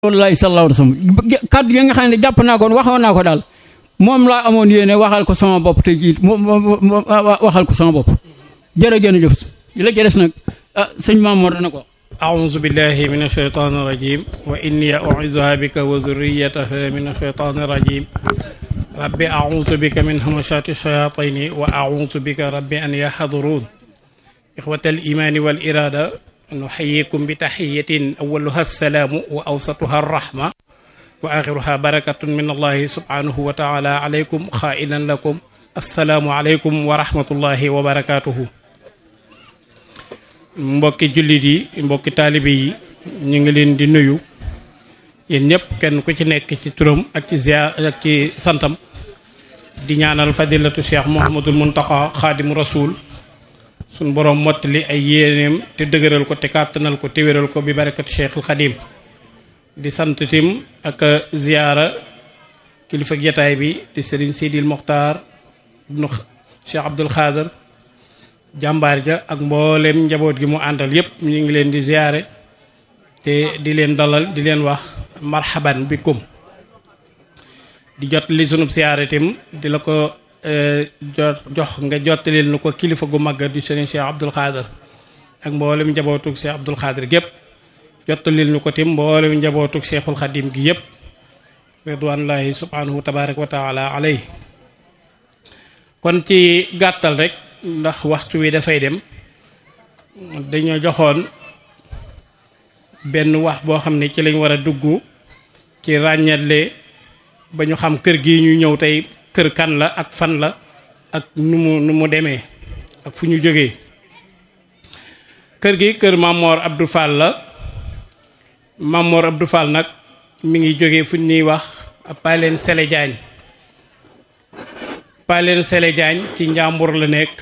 wallahi sallallahu alayhi wasallam kaddu yi nga xam ne jàpp naa ko waxoon naa ko daal moom laa amoon yéene waxal ko sama bopp te jiit waxal ko sama bopp jërëjëf la ca des nag ah sëñ Mamour dana ko أعوذ بالله من الشيطان الرجيم وإني أعوذها بك وذريتها من الشيطان الرجيم رب أعوذ بك من همشات الشياطين وأعوذ بك رب أن يحضرون إخوة الإيمان والإرادة نحييكم بتحية أولها السلام وأوسطها الرحمة وآخرها بركة من الله سبحانه وتعالى عليكم خائلا لكم السلام عليكم ورحمة الله وبركاته mbokki jullit yi mbokki taalibe yi ñu ngi leen di nuyu yéen ñëpp kenn ku ci nekk ci turam ak ci ziar ak ci santam di ñaanal fadilatu cheikh Mouhamadul Muntaqa xaadimu rasul suñ boroom mottali ay yéeneem te dëgëral ko te kàttanal ko te wéral ko bi barakatu cheikhul xadim di sant tim ak ziyaara kilifa jataay bi di sëriñ Sidil Mokhtar ibnu cheikh Abdul Xaadar jàmbaar ja ak mboolem njaboot gi mu àndal yépp ñu ngi leen di ziyaare te di leen dalal di leen wax marhaban bikum di jot li sunub ziyaare tim di la ko jox nga jottalil nu ko kilifa gu mag di sëriñ Cheikh Abdul Xaadar ak mboolem njabootug Cheikh Abdul Xaadar gépp jottalil nu ko tim mboolem njabootug Cheikhul Xadim gi yépp ridwanullahi subhanahu tabaraka wa taala alay kon ci gàttal rek ndax waxtu wi dafay dem dañoo joxoon benn wax boo xam ne ci lañ war a dugg ci ràññatle ba ñu xam kër gi ñu ñëw tey kër kan la ak fan la ak nu mu nu mu demee ak fu ñu jógee kër gi kër Mamor Abdou Fall la Mamor Abdou Fall nag mi ngi jógee fu ñuy wax Paleen Sele Diagne Paleen Sele Diagne ci njàmbur la nekk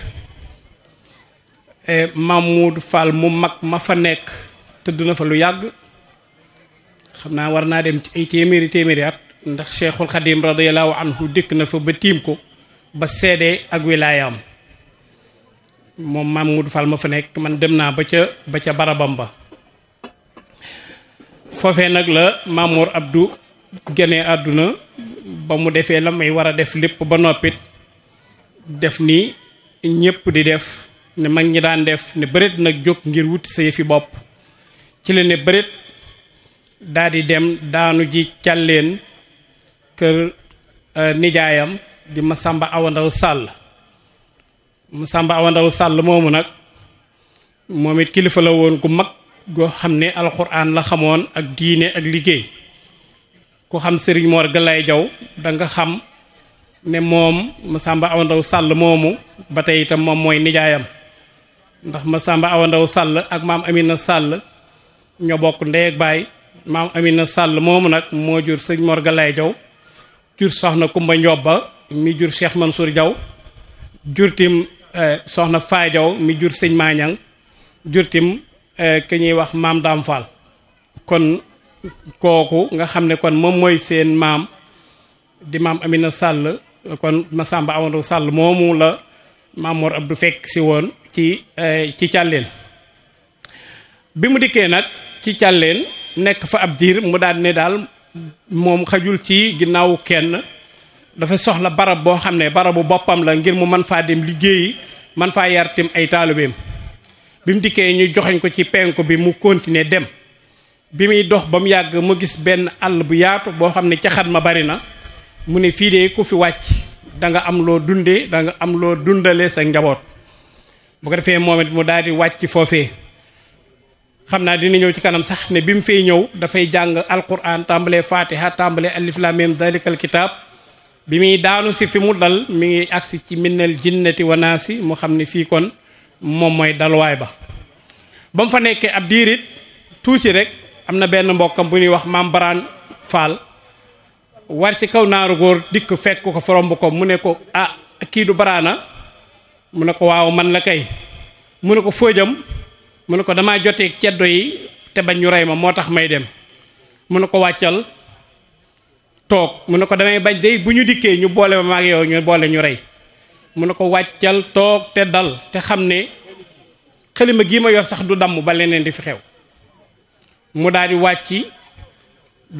Mamoud Fall mu mag ma fa nekk tëdd na fa lu yàgg xam naa war naa dem ci ay téeméeri téeméeri at ndax cheikhul xadim radiallahu anhu dikk na fa ba tiim ko ba seede ak wilaayam moom Mamoud Fall ma fa nekk man dem naa ba ca ba ca barabam ba foofee nag la Mamour Abdou gene àdduna ba mu defee la may war a def lépp ba noppit def ni ñépp di def ne mag ñi daan def ne bëreet nag jóg ngir wuti sa yëfi bopp ci la ne bëreet daa di dem daanu ji càlleen kër nijaayam di Masamba Awandaw Sàll Masamba Awandaw Sàll moomu nag moom it kilifa la woon ku mag goo xam ne alxuraan la xamoon ak diine ak liggéey ku xam sëriñ Mor Galaay Jaw da nga xam ne moom Masamba Awandaw Sàll moomu ba tey itam moom mooy nijaayam ndax Masamba Awandaw Sàll ak maam Amina Sàll ñoo bokk ndey ak baay maam Amina Sàll moomu nag moo jur sëriñ Mor Galaay Jaw jur soxna Kumba Njobba mi jur Cheikh Mansour Jaw jur tim soxna Faa Jaw mi jur sëñ Maañang jur tim ki ñuy wax maam Daam Fall kon kooku nga xam ne kon moom mooy seen maam di maam Amina Sàll kon Masamba Awandaw Sàll moomu la maam Mor Abdou fekk si woon ci ci càlleen bi mu dikkee nag ci càlleen nekk fa ab diir mu daal ne daal moom xajul ci ginnaawu kenn dafa soxla barab boo xam ne barabu boppam la ngir mu mën faa dem liggéeyi man faa yar tim ay taalibeem bi mu dikkee ñu joxeñ ko ci penku bi mu continuer dem bi muy dox ba mu yàgg mu gis benn àll bu yaatu boo xam ne caxat ma bari na mu ne fii de ku fi wàcc da nga am loo dundee da nga am loo dundale sa njaboot bu ko defee moom it mu daal di wàcc foofee xam naa dina ñëw ci kanam sax ne bi mu fay ñëw dafay jàng alquran tàmbalee fatiha tàmbalee alif lam mim dalikal kitab bi muy daanu si fi mu dal mi ngi agsi ci minnal jinnati wa naasi mu xam ne fii kon moom mooy dalwaay ba ba mu fa nekkee ab diirit tuuti rek am na benn mbokkam bu ñuy wax maam Baraan Fall war ci kaw naaru góor dikk fekk ko foromb ko mu ne ko ah kii du baraana mu ne ko waaw man la kay mu ne ko fóojam mu ne ko damaa jotee ceddo yi te bañ ñu rey ma moo tax may dem mu ne ko wàccal toog mu ne ko damay bañ day bu ñu dikkee ñu boole ma maag yow ñu boole ñu rey mu ne ko wàccal toog te dal te xam ne xalima gii ma yor sax du damm ba leneen di fi xew mu daal di wàcc